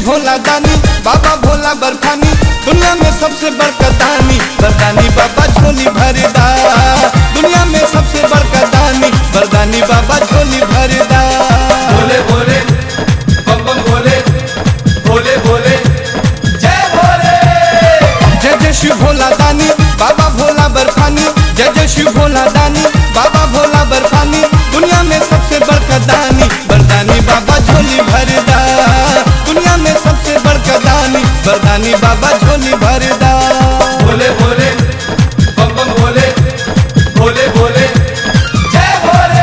भोला दानी बाबा भोला बर्फानी दुनिया में सबसे बड़का दानी बरदानी बाबा झोली भरदा दुनिया में सबसे बड़का दानी बरदानी बाबा झोली भरदा भोले भोले बम बम भोले भोले भोले जय भोले जय जय शिव भोला दानी बाबा भोला बर्फानी जय जय शिव भोला दानी बाबा भोला बर्फानी दुनिया में सबसे बड़का दानी बरदानी बाबा झोली भरदा दुनिया में सबसे बड़का दानी बरदानी बाबा झोली भरदा भोले भोले बम बम भोले भोले भोले जय भोले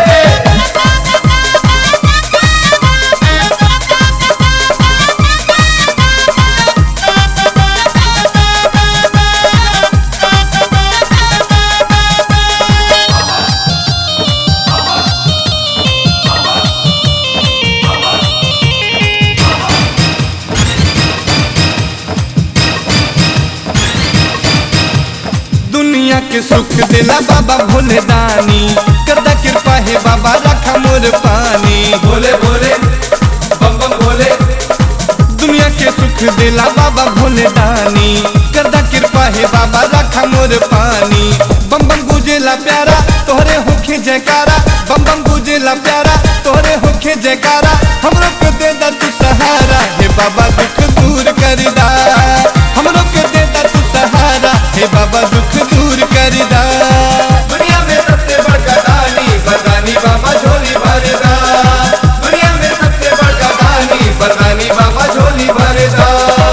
दुनिया के सुख दिला बाबा भोले दानी करदा कृपा है बाबा रखा मोर पानी भोले भोले बम बम भोले दुनिया के सुख दिला बाबा भोले दानी करदा कृपा है बाबा रखा मोर पानी बम बम गुजेला प्यारा तोहरे होखे जयकारा बम बम गुजेला प्यारा तोहरे होखे जयकारा हमरो के दे दा तू सहारा हे बाबा दुख दूर कर दा हमरो के दे दा तू सहारा हे बाबा दुख दूर कर दा दुनिया में सबसे बड़का दानी बरदानी बाबा झोली भरदा दुनिया में सबसे बड़का दानी बरदानी बाबा झोली भरदा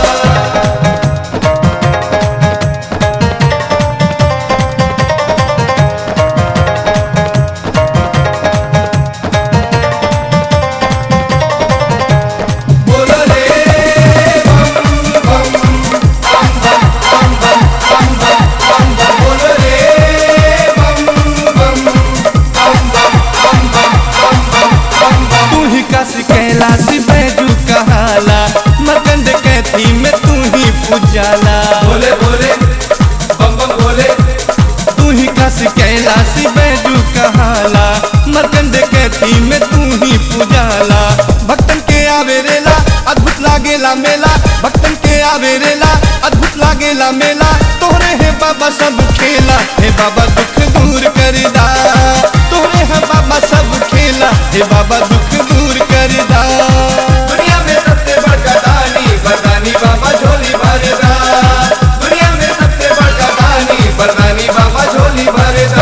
बोलो रे बम बम बम बम बम बम बम बम बम बम बोलो रे बम बम बम बम बम बम बम बम बम बम तू ही काशी कैलाशी बैजू कहाला मकंद कैथी में तू ही पूजाला बोले बोले बम बम बोले तू ही काशी कैलाशी बैजू कहाला मकंद कैथी में तू ही पूजाला भक्तन के आवे रेला अद्भुत लागेला मेला भक्तन के आवे रेला अद्भुत लागेला मेला तोहरे है बाबा सब खेला हे बाबा दुख दूर कर दा तोहरे है बाबा सब खेला हे बाबा दुख दूर कर दा दुनिया में सबसे बड़का दानी बरदानी बाबा झोली भरदा दुनिया में सबसे बड़का दानी बरदानी बाबा झोली भरदा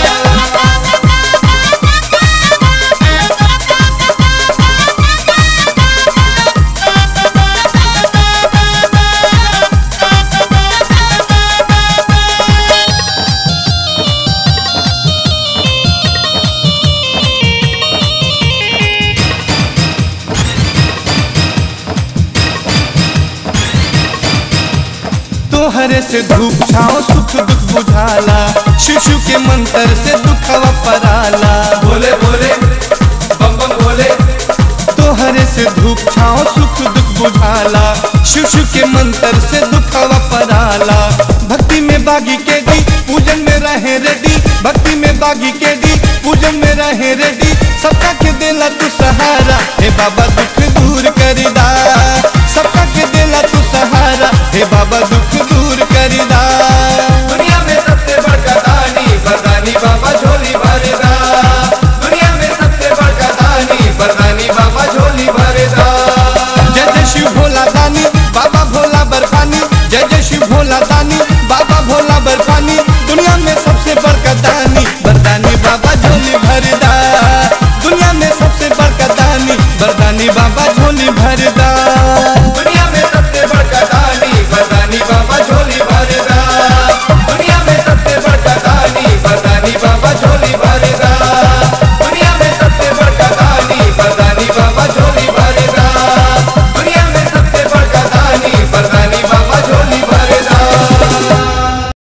तोहरे से धूप छाओ सुख दुख बुझाला शिशु के मंत्र से दुखवा पराला बोले बोले बम बम बोले तोहरे से धूप छाओ सुख दुख बुझाला शिशु के मंत्र से दुखवा पराला भक्ति में बागी के दी पूजन में रहे रेडी भक्ति में बागी के दी पूजन में रहे रेडी सबका के देला तू सहारा हे बाबा दुख दूर कर दा